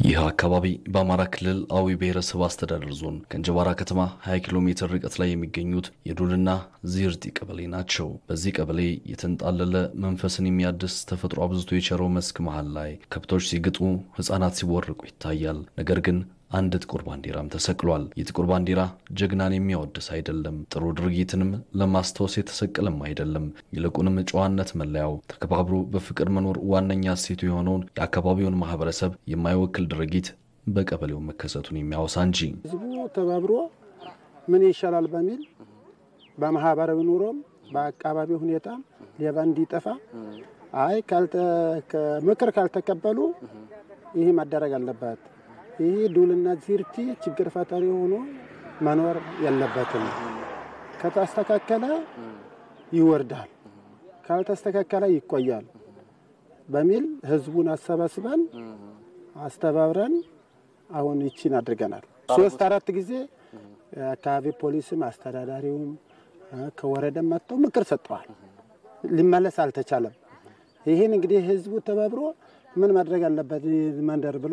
ይህ አካባቢ በአማራ ክልል አዊ ብሔረሰብ አስተዳደር ዞን ከእንጀባራ ከተማ 20 ኪሎ ሜትር ርቀት ላይ የሚገኙት የዱልና ዚርጢ ቀበሌ ናቸው። በዚህ ቀበሌ የተንጣለለ መንፈስን የሚያድስ ተፈጥሮ አብዝቶ የቸረው መስክ መሃል ላይ ከብቶች ሲግጡ፣ ሕፃናት ሲቦርቁ ይታያል። ነገር ግን አንድ ጥቁር ባንዲራም ተሰቅሏል። ይህ ጥቁር ባንዲራ ጀግናን የሚያወድስ አይደለም፣ ጥሩ ድርጊትንም ለማስታወስ የተሰቀለም አይደለም። ይልቁንም ጨዋነት መለያው፣ ተከባብሮ በፍቅር መኖር ዋነኛ እሴቱ የሆነውን የአካባቢውን ማህበረሰብ የማይወክል ድርጊት በቀበሌው መከሰቱን የሚያወሳ እንጂ ህዝቡ ተባብሮ ምን ይሻላል በሚል በማህበራዊ ኑሮም በአካባቢ ሁኔታም ሌባ እንዲጠፋ አይ ምክር ካልተቀበሉ ይህ መደረግ አለበት ይህ ዱልና ዚርቲ ችግር ፈጣሪ ሆኖ መኖር የለበትም። ከተስተካከለ ይወርዳል፣ ካልተስተካከለ ይቆያል በሚል ህዝቡን አሰባስበን አስተባብረን አሁን ይቺን አድርገናል። ሶስት አራት ጊዜ አካባቢ ፖሊስም አስተዳዳሪውም ከወረደም መጥተው ምክር ሰጠዋል። ሊመለስ አልተቻለም። ይህን እንግዲህ ህዝቡ ተባብሮ ምን ማድረግ አለበት መንደር ብሎ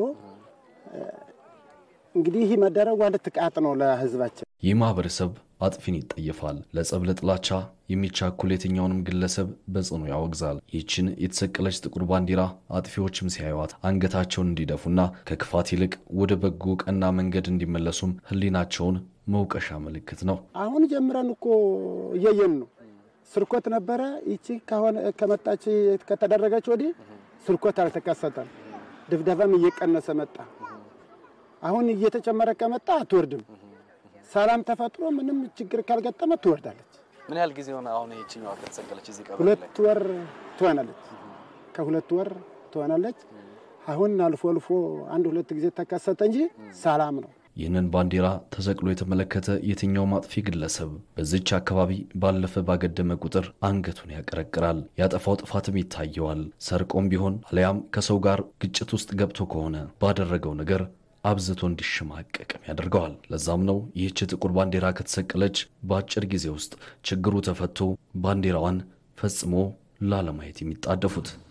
እንግዲህ ይህ መደረጉ አንድ ጥቃት ነው ለህዝባችን። ይህ ማህበረሰብ አጥፊን ይጠየፋል። ለጸብ፣ ለጥላቻ የሚቻኩል የትኛውንም ግለሰብ በጽኑ ያወግዛል። ይህችን የተሰቀለች ጥቁር ባንዲራ አጥፊዎችም ሲያዩዋት አንገታቸውን እንዲደፉና ከክፋት ይልቅ ወደ በጎ ቀና መንገድ እንዲመለሱም ህሊናቸውን መውቀሻ ምልክት ነው። አሁን ጀምረን እኮ እያየን ነው። ስርኮት ነበረ። ይቺ ከመጣች ከተደረገች ወዲህ ስርኮት አልተከሰተም። ድብደባም እየቀነሰ መጣ። አሁን እየተጨመረ ከመጣ አትወርድም። ሰላም ተፈጥሮ ምንም ችግር ካልገጠመ ትወርዳለች። ምን ያህል ጊዜ ሆነ አሁን ይህችኛዋ ከተሰቀለች? እዚህ ቀበሌ ላይ ሁለት ወር ትሆናለች። ከሁለት ወር ትሆናለች። አሁን አልፎ አልፎ አንድ ሁለት ጊዜ ተከሰተ እንጂ ሰላም ነው። ይህንን ባንዲራ ተሰቅሎ የተመለከተ የትኛውም አጥፊ ግለሰብ በዚች አካባቢ ባለፈ ባገደመ ቁጥር አንገቱን ያቀረቅራል። ያጠፋው ጥፋትም ይታየዋል። ሰርቆም ቢሆን አሊያም ከሰው ጋር ግጭት ውስጥ ገብቶ ከሆነ ባደረገው ነገር አብዝቶ እንዲሸማቀቅም ያደርገዋል። ለዛም ነው ይህች ጥቁር ባንዲራ ከተሰቀለች በአጭር ጊዜ ውስጥ ችግሩ ተፈቶ ባንዲራዋን ፈጽሞ ላለማየት የሚጣደፉት።